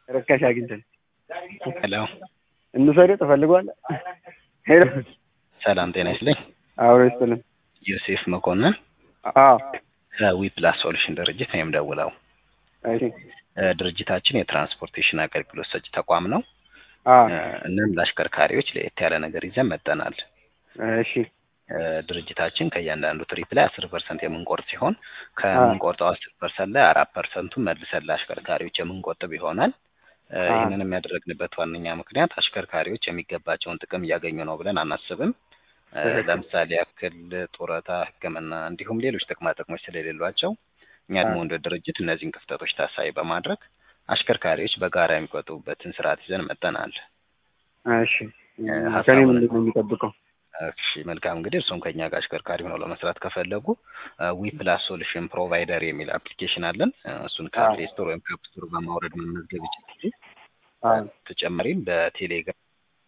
ርካሽ አግኝተን ሄሎ እንውሰድ ትፈልጓለህ? ሄሎ ሰላም ጤና ይስጥልኝ። አብሮ ይስጥልን። ዮሴፍ መኮንን አዎ ከዊ ፕላስ ሶሉሽን ድርጅት ነው የምደውለው። እሺ እ ድርጅታችን የትራንስፖርቴሽን አገልግሎት ሰጪ ተቋም ነው። አዎ እ እናም ለአሽከርካሪዎች ለየት ያለ ነገር ይዘን መጠናል። እሺ እ ድርጅታችን ከእያንዳንዱ ትሪፕ ላይ አስር ፐርሰንት የምንቆርጥ ሲሆን ከምንቆርጠው አስር ፐርሰንት ላይ አራት ፐርሰንቱን መልሰን ለአሽከርካሪዎች የምንቆጥብ ይሆናል። እ አዎ። ይህንን የሚያደረግንበት ዋነኛ ምክንያት አሽከርካሪዎች የሚገባቸውን ጥቅም እያገኙ ነው ብለን አናስብም። እ ትክክል። ለምሳሌ ያክል ጡረታ፣ ሕክምና እንዲሁም ሌሎች ጥቅማ ጥቅሞች ስለሌሏቸው እኛ ደግሞ አዎ። እንደ ድርጅት እነዚህን ክፍተቶች ታሳቢ በማድረግ አሽከርካሪዎች በጋራ የሚቆጥቡበትን ስርዓት ይዘን መጠናል። እሺ እ ከኔ ሀሳቡን ምንድን ነው የሚጠብቀው? እሺ መልካም እንግዲህ እርስዎም ከኛ ጋር አሽከርካሪ ሆነው ለመስራት ከፈለጉ ዊ ፕላስ ሶሉሽን ፕሮቫይደር የሚል አፕሊኬሽን አለን። እ እሱን አዎ። ከፕሌይ ስቶር ወይም ከአፕ ስቶር በማውረድ መመዝገብ ይችላሉ። አዎ ተጨማሪም በቴሌግራም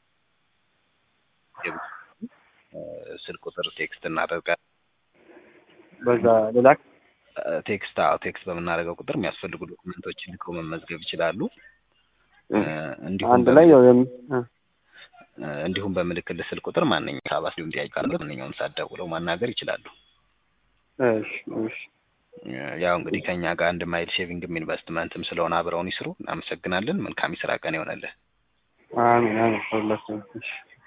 እ ስልክ ቁጥር ቴክስት እናደርጋለን። በዛ ልላክ። እ ቴክስት አዎ ቴክስት በምናደርገው ቁጥር የሚያስፈልጉ ዶክመንቶችን ልከው መመዝገብ ይችላሉ። እ እንዲሁም አንድ ላይ ያው የም- እ እ እንዲሁም በምልክት ስልክ ቁጥር ማንኛውም ሀሳብ እንዲሁም ጥያቄ ካለ ማንኛውም ሰዓት ደውለው ማናገር ይችላሉ። እሺ እሺ እ ያው እንግዲህ ከኛ ጋር አንድ ማይል ሼቪንግም ኢንቨስትመንትም ስለሆነ አብረውን ይስሩ። እናመሰግናለን። መልካም የስራ ቀን ይሆነልህ። አሜን አሜን ሁላችንም እሺ